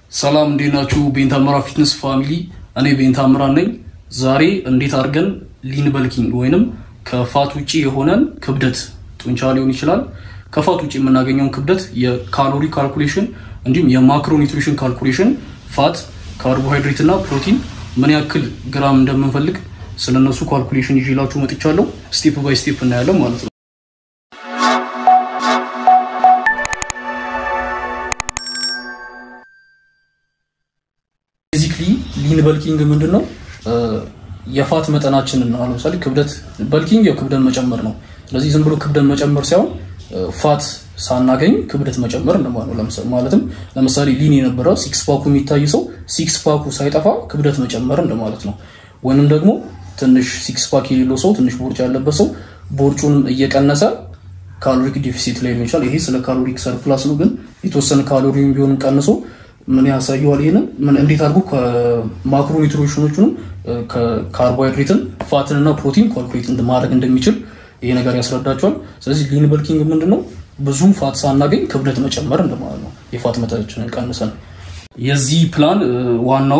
ሰላም እንዴት ናችሁ? ቤንታምራ ፊትነስ ፋሚሊ፣ እኔ ቤንታምራ ነኝ። ዛሬ እንዴት አድርገን ሊን በልኪንግ ወይንም ከፋት ውጪ የሆነን ክብደት ጡንቻ ሊሆን ይችላል ከፋት ውጪ የምናገኘውን ክብደት የካሎሪ ካልኩሌሽን እንዲሁም የማክሮ ኒትሪሽን ካልኩሌሽን ፋት፣ ካርቦሃይድሬት እና ፕሮቲን ምን ያክል ግራም እንደምንፈልግ ስለነሱ ካልኩሌሽን ይዤላችሁ መጥቻለሁ። ስቴፕ ባይ ስቴፕ እናያለን ማለት ነው። ቤዚክሊ ሊን በልኪንግ ምንድን ነው? የፋት መጠናችንን ነው። ለምሳሌ ክብደት በልኪንግ ያው ክብደት መጨመር ነው። ስለዚህ ዝም ብሎ ክብደት መጨመር ሳይሆን ፋት ሳናገኝ ክብደት መጨመር እንደማለት ነው። ማለትም ለምሳሌ ሊን የነበረ ሲክስ ፓኩ የሚታይ ሰው ሲክስ ፓኩ ሳይጠፋ ክብደት መጨመር እንደማለት ነው። ወይንም ደግሞ ትንሽ ሲክስ ፓክ የሌለው ሰው ትንሽ ቦርጭ ያለበት ሰው ቦርጩንም እየቀነሰ ካሎሪክ ዲፊሲት ላይ ሊሆን ይችላል። ይሄ ስለ ካሎሪክ ሰርፕላስ ነው። ግን የተወሰነ ካሎሪም ቢሆንም ቀንሶ ምን ያሳየዋል? ይሄንን ምን እንዴት አድርጎ ከማክሮ ኒትሪሽኖቹንም ከካርቦሃይድሬትን ፋትንና ፕሮቲን ካልኩሌት ማድረግ እንደሚችል ይሄ ነገር ያስረዳቸዋል። ስለዚህ ሊን በልኪንግ ምንድን ነው? ብዙም ፋት ሳናገኝ ክብደት መጨመር እንደማለት ነው። የፋት መጠናችንን ቀንሰን የዚህ ፕላን ዋናው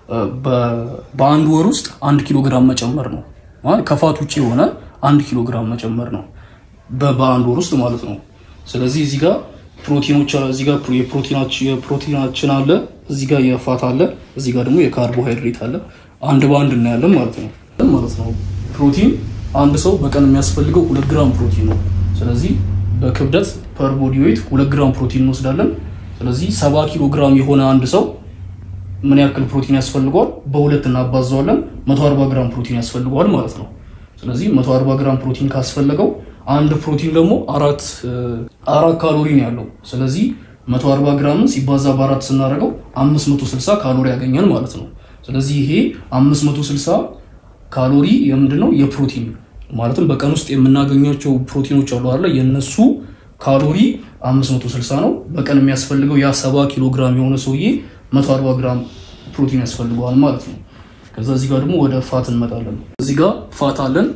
በአንድ ወር ውስጥ አንድ ኪሎ ግራም መጨመር ነው። ከፋት ውጭ የሆነ አንድ ኪሎ ግራም መጨመር ነው በአንድ ወር ውስጥ ማለት ነው። ስለዚህ እዚህ ጋር ፕሮቲኖች እዚህ ጋር የፕሮቲናችን አለ፣ እዚህ ጋር የፋት አለ፣ እዚህ ጋር ደግሞ የካርቦሃይድሬት አለ። አንድ በአንድ እናያለን ማለት ነው ማለት ነው። ፕሮቲን አንድ ሰው በቀን የሚያስፈልገው ሁለት ግራም ፕሮቲን ነው። ስለዚህ በክብደት ፐር ቦዲ ዌይት ሁለት ግራም ፕሮቲን እንወስዳለን። ስለዚህ ሰባ ኪሎ ግራም የሆነ አንድ ሰው ምን ያክል ፕሮቲን ያስፈልገዋል? በሁለት እናባዘዋለን። መቶ አርባ ግራም ፕሮቲን ያስፈልገዋል ማለት ነው። ስለዚህ መቶ አርባ ግራም ፕሮቲን ካስፈለገው አንድ ፕሮቲን ደግሞ አራት አራት ካሎሪ ነው ያለው። ስለዚህ 140 ግራምን ሲባዛ በአራት ስናደርገው 560 ካሎሪ ያገኛል ማለት ነው። ስለዚህ ይሄ 560 ካሎሪ የምንድን ነው? የፕሮቲን ማለትም በቀን ውስጥ የምናገኛቸው ፕሮቲኖች አሉ አይደለ? የነሱ ካሎሪ 560 ነው። በቀን የሚያስፈልገው ያ 70 ኪሎ ግራም የሆነ ሰውዬ 140 ግራም ፕሮቲን ያስፈልገዋል ማለት ነው። ከዛ እዚህ ጋር ደግሞ ወደ ፋት እንመጣለን። እዚህ ጋር ፋት አለን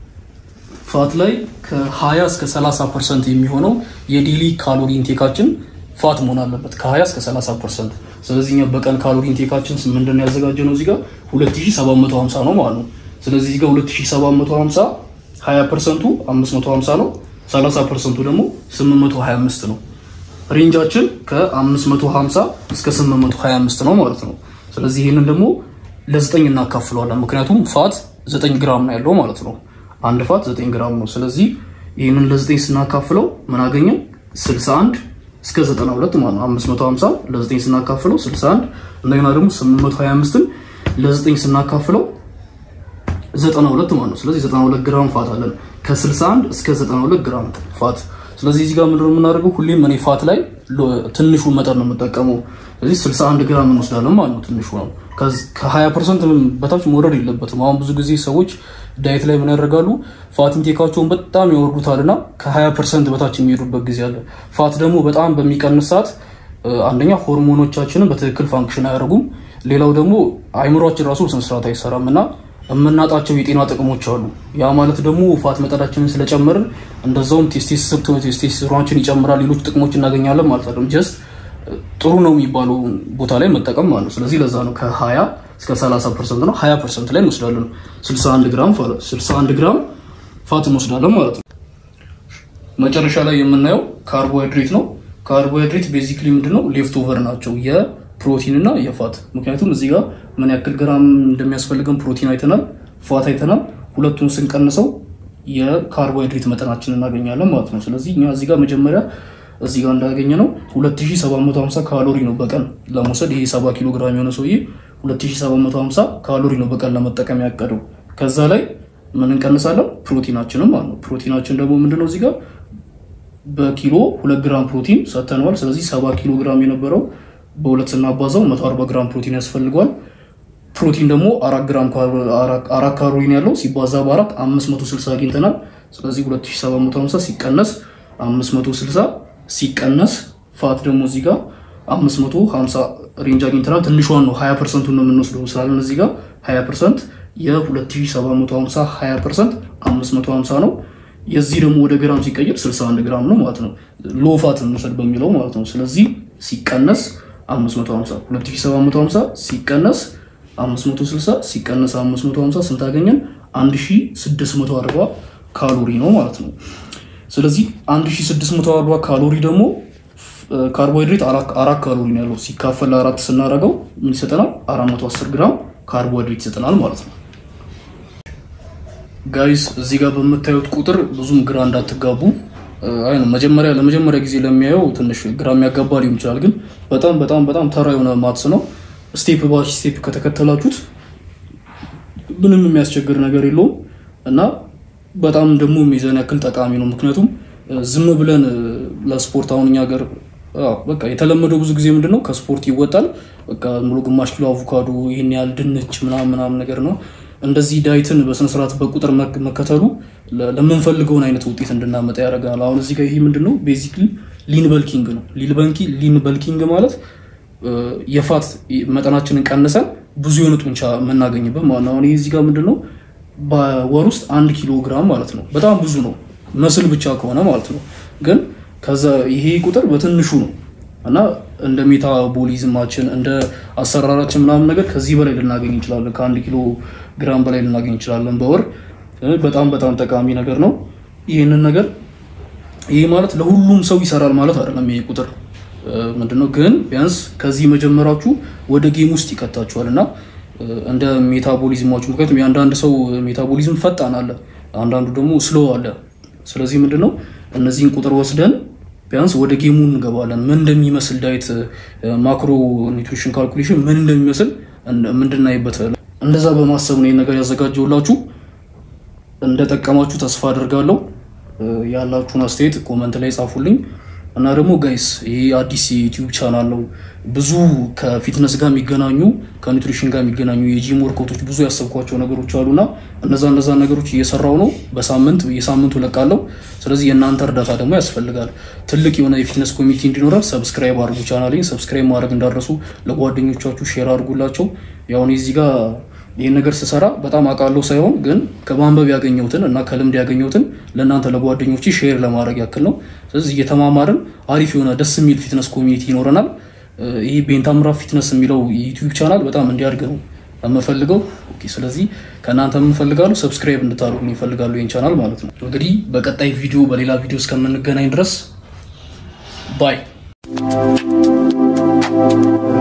ፋት ላይ ከ20 እስከ 30 ፐርሰንት የሚሆነው የዴሊ ካሎሪ ኢንቴካችን ፋት መሆን አለበት። ከ20 እስከ 30 ፐርሰንት። ስለዚህ እኛ በቀን ካሎሪ ኢንቴካችን ምንድን ነው ያዘጋጀ ነው እዚህ ጋር 2750 ነው ማለት ነው። ስለዚህ እዚህ ጋር 2750 20 ፐርሰንቱ 550 ነው፣ 30 ፐርሰንቱ ደግሞ 825 ነው። ሬንጃችን ከ550 እስከ 825 ነው ማለት ነው። ስለዚህ ይህንን ደግሞ ለዘጠኝ እናካፍለዋለን። ምክንያቱም ፋት 9 ግራም ነው ያለው ማለት ነው። አንድ ፋት 9 ግራም ነው። ስለዚህ ይህንን ለ9 ስናካፍለው ምን አገኘን? 61 እስከ 92 ማለት ነው። 550 ለ9 ስናካፍለው 61 እንደገና ደግሞ 825ን ለ9 ስናካፍለው 92 ማለት ነው። ስለዚህ 92 ግራም ፋት አለን ከ61 እስከ 92 ግራም ፋት። ስለዚህ እዚህ ጋር ምንድነው የምናደርገው? ሁሌም እኔ ፋት ላይ ትንሹ መጠን ነው የምጠቀመው። ስለዚህ 61 ግራም እንወስዳለን ማለት ነው። ትንሹ ነው። ከ20 ፐርሰንት በታች መውረድ የለበትም። አሁን ብዙ ጊዜ ሰዎች ዳይት ላይ ምን ያደርጋሉ? ፋት ኢንቴካቸውን በጣም ያወርዱታል እና ከ20 ፐርሰንት በታች የሚሄዱበት ጊዜ አለ። ፋት ደግሞ በጣም በሚቀንስ ሰዓት አንደኛ ሆርሞኖቻችንን በትክክል ፋንክሽን አያደርጉም። ሌላው ደግሞ አይምሯችን ራሱ ስነስርዓት አይሰራም እና የምናጣቸው የጤና ጥቅሞች አሉ። ያ ማለት ደግሞ ፋት መጠናችንን ስለጨመርን እንደዛውም ቴስቴስትሮናችን ይጨምራል፣ ሌሎች ጥቅሞች እናገኛለን ማለት አይደለም። ጀስት ጥሩ ነው የሚባለው ቦታ ላይ መጠቀም ማለት ነው። ስለዚህ ለዛ ነው ከ20 እስከ 30 ፐርሰንት ነው 20 ፐርሰንት ላይ እንወስዳለን። 61 ግራም 61 ግራም ፋት እንወስዳለን ማለት ነው። መጨረሻ ላይ የምናየው ካርቦሃይድሬት ነው። ካርቦሃይድሬት ቤዚክሊ ምንድነው ሌፍት ኦቨር ናቸው የፕሮቲን እና የፋት ምክንያቱም እዚህ ጋር ምን ያክል ግራም እንደሚያስፈልገን ፕሮቲን አይተናል፣ ፋት አይተናል። ሁለቱን ስንቀንሰው የካርቦሃይድሬት መጠናችን እናገኛለን ማለት ነው። ስለዚህ እኛ እዚህ ጋር መጀመሪያ እዚህ ጋር እንዳገኘ ነው 2750 ካሎሪ ነው በቀን ለመውሰድ። ይሄ 70 ኪሎ ግራም የሆነ ሰውዬ 2750 ካሎሪ ነው በቀን ለመጠቀም ያቀደው። ከዛ ላይ ምን እንቀንሳለን? ፕሮቲናችንም ማለት ነው። ፕሮቲናችን ደግሞ ምንድነው እዚህ ጋር በኪሎ 2 ግራም ፕሮቲን ሰተነዋል። ስለዚህ 70 ኪሎ ግራም የነበረው በሁለት ስናባዛው 140 ግራም ፕሮቲን ያስፈልገዋል። ፕሮቲን ደግሞ አራት ካሎሪ ያለው ሲባዛ በአራት 560 አግኝተናል። ስለዚህ 2750 ሲቀነስ 560 ሲቀነስ ፋት ደግሞ እዚህ ጋር 550 ሬንጅ አግኝተናል። ትንሿን ነው 20 ፐርሰንቱን ነው የምንወስደው ስላለን እዚህ ጋር 20 ፐርሰንት የ2750 20 ፐርሰንት 550 ነው። የዚህ ደግሞ ወደ ግራም ሲቀየር 61 ግራም ነው ማለት ነው። ሎ ፋት እንውሰድ በሚለው ማለት ነው። ስለዚህ ሲቀነስ 550 2750 ሲቀነስ 560 ሲቀነስ 550 ስንት አገኘን? 1640 ካሎሪ ነው ማለት ነው። ስለዚህ 1640 ካሎሪ ደግሞ ካርቦሃይድሬት አራት ካሎሪ ነው ያለው ሲካፈል ለአራት ስናደርገው ምን ይሰጠናል? 410 ግራም ካርቦሃይድሬት ይሰጠናል ማለት ነው። ጋይስ እዚህ ጋር በምታዩት ቁጥር ብዙም ግራ እንዳትጋቡ። አይ ነው መጀመሪያ ለመጀመሪያ ጊዜ ለሚያየው ትንሽ ግራ የሚያጋባ ሊሆን ይችላል፣ ግን በጣም በጣም በጣም ተራ የሆነ ማትስ ነው። ስቴፕ ባይ ስቴፕ ከተከተላችሁት ምንም የሚያስቸግር ነገር የለውም እና በጣም ደግሞ ሚዛን ያክል ጠቃሚ ነው። ምክንያቱም ዝም ብለን ለስፖርት አሁን እኛ ሀገር በቃ የተለመደው ብዙ ጊዜ ምንድን ነው ከስፖርት ይወጣል። በቃ ሙሉ ግማሽ ኪሎ አቮካዶ፣ ይህን ያህል ድንች ምናምን ምናምን ነገር ነው። እንደዚህ ዳይትን በስነስርዓት በቁጥር መከተሉ ለምንፈልገውን አይነት ውጤት እንድናመጣ ያደርገናል። አሁን እዚህ ጋር ይሄ ምንድን ነው ቤዚክሊ ሊን በልኪንግ ነው። ሊን በልኪንግ ማለት የፋት መጠናችንን ቀንሰን ብዙ የሆነ ጡንቻ የምናገኝበት ማለት ነው። አሁን ይህ እዚህ ጋር ምንድን ነው በወር ውስጥ አንድ ኪሎ ግራም ማለት ነው። በጣም ብዙ ነው መስል ብቻ ከሆነ ማለት ነው። ግን ከዛ ይሄ ቁጥር በትንሹ ነው እና እንደ ሜታቦሊዝማችን እንደ አሰራራችን ምናምን ነገር ከዚህ በላይ ልናገኝ እንችላለን። ከአንድ ኪሎ ግራም በላይ ልናገኝ እንችላለን በወር በጣም በጣም ጠቃሚ ነገር ነው። ይህንን ነገር ይሄ ማለት ለሁሉም ሰው ይሰራል ማለት አይደለም። ይሄ ቁጥር ምንድነው ግን ቢያንስ ከዚህ መጀመራችሁ ወደ ጌም ውስጥ ይከታችኋል እና እንደ ሜታቦሊዝማችሁ ምክንያቱም የአንዳንድ ሰው ሜታቦሊዝም ፈጣን አለ፣ አንዳንዱ ደግሞ ስሎ አለ። ስለዚህ ምንድነው እነዚህን ቁጥር ወስደን ቢያንስ ወደ ጌሙ እንገባለን። ምን እንደሚመስል ዳይት ማክሮ ኒውትሪሽን ካልኩሌሽን ምን እንደሚመስል ምንድናይበት እንደዛ በማሰብ ነው ይህን ነገር ያዘጋጀውላችሁ። እንደጠቀማችሁ ተስፋ አድርጋለሁ። ያላችሁን አስተያየት ኮመንት ላይ ጻፉልኝ እና ደግሞ ጋይስ ይሄ አዲስ የዩቲዩብ ቻናል ነው። ብዙ ከፊትነስ ጋር የሚገናኙ ከኒውትሪሽን ጋር የሚገናኙ የጂም ወርኮቶች ብዙ ያሰብኳቸው ነገሮች አሉና እነዛ እነዛ ነገሮች እየሰራው ነው። በሳምንት የሳምንቱ ለቃለው። ስለዚህ የእናንተ እርዳታ ደግሞ ያስፈልጋል። ትልቅ የሆነ የፊትነስ ኮሚኒቲ እንዲኖረን ሰብስክራይብ አድርጉ። ቻናሌን ሰብስክራይብ ማድረግ እንዳደረሱ ለጓደኞቻችሁ ሼር አድርጉላቸው። ያሁን እዚህ ጋር ይህን ነገር ስሰራ በጣም አውቃለሁ ሳይሆን ግን ከማንበብ ያገኘሁትን እና ከልምድ ያገኘሁትን ለእናንተ ለጓደኞች ሼር ለማድረግ ያክል ነው። ስለዚህ እየተማማርን አሪፍ የሆነ ደስ የሚል ፊትነስ ኮሚኒቲ ይኖረናል። ይህ ቤንታምራ ፊትነስ የሚለው የዩቲዩብ ቻናል በጣም እንዲያድግ ነው የምፈልገው። ስለዚህ ከእናንተ የምንፈልጋሉ ሰብስክራይብ እንድታደርጉ ይፈልጋሉ ይህን ቻናል ማለት ነው። እንግዲህ በቀጣይ ቪዲዮ በሌላ ቪዲዮ እስከምንገናኝ ድረስ ባይ